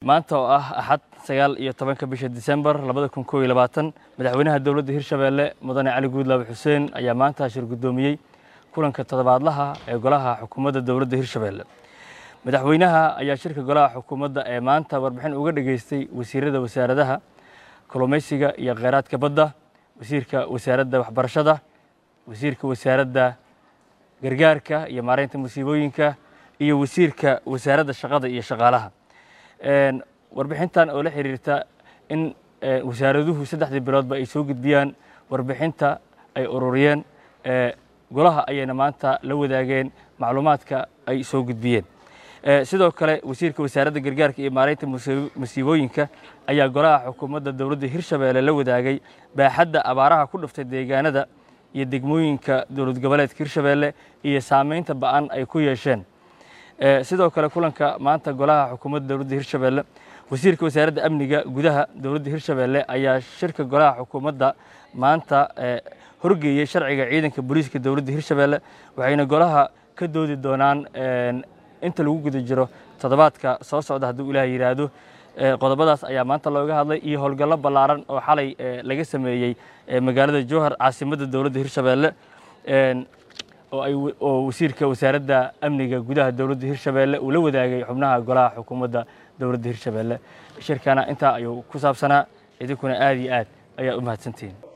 maanta oo ah axad sagaal iyo tobanka bisha disembar labada kun koob iyo labaatan madaxweynaha dowladda hirshabeelle mudane cali guudlaabe xuseen ayaa maanta shir guddoomiyey kulanka toddobaadlaha ee golaha xukuumadda dowladda hirshabeelle madaxweynaha ayaa shirka golaha xukuumadda ee maanta warbixin uga dhageystay wasiirada wasaaradaha kalluumaysiga iyo kheyraadka badda wasiirka wasaaradda waxbarashada wasiirka wasaaradda gargaarka iyo maareynta musiibooyinka iyo wasiirka wasaaradda shaqada iyo shaqaalaha warbixintan oo la xiriirta in wasaaraduhu saddexdii biloodba ay soo gudbiyaan warbixinta ay ururiyeen golaha ayayna maanta la wadaageen macluumaadka ay soo gudbiyeen sidoo kale wasiirka wasaaradda gargaarka iyo maareynta musiibooyinka ayaa golaha xukuumadda dowladda hirshabeelle la wadaagay baaxadda abaaraha ku dhuftay deegaanada iyo degmooyinka dowlad goboleedka hirshabeelle iyo saameynta ba'an ay ku yeesheen sidoo kale kulanka maanta golaha xukuumadda dowladda hirshabeelle wasiirka wasaaradda amniga gudaha dowladda hirshabeelle ayaa shirka golaha xukuumadda maanta horgeeyey sharciga ciidanka booliiska dowladda hirshabeelle waxayna golaha ka doodi doonaan inta lagu guda jiro toddobaadka soo socda hadduu ilaah yidhaahdo qodobadaas ayaa maanta looga hadlay iyo howlgallo ballaaran oo xalay laga sameeyey magaalada jowhar caasimadda dowladda hirshabeelle oo wasiirka wasaaradda amniga gudaha dowladda hirshabeelle uu la wadaagay xubnaha golaha xukuumadda dowladda hirshabeelle shirkana intaa ayuu ku saabsanaa idinkuna aad iyo aad ayaa u mahadsantihiin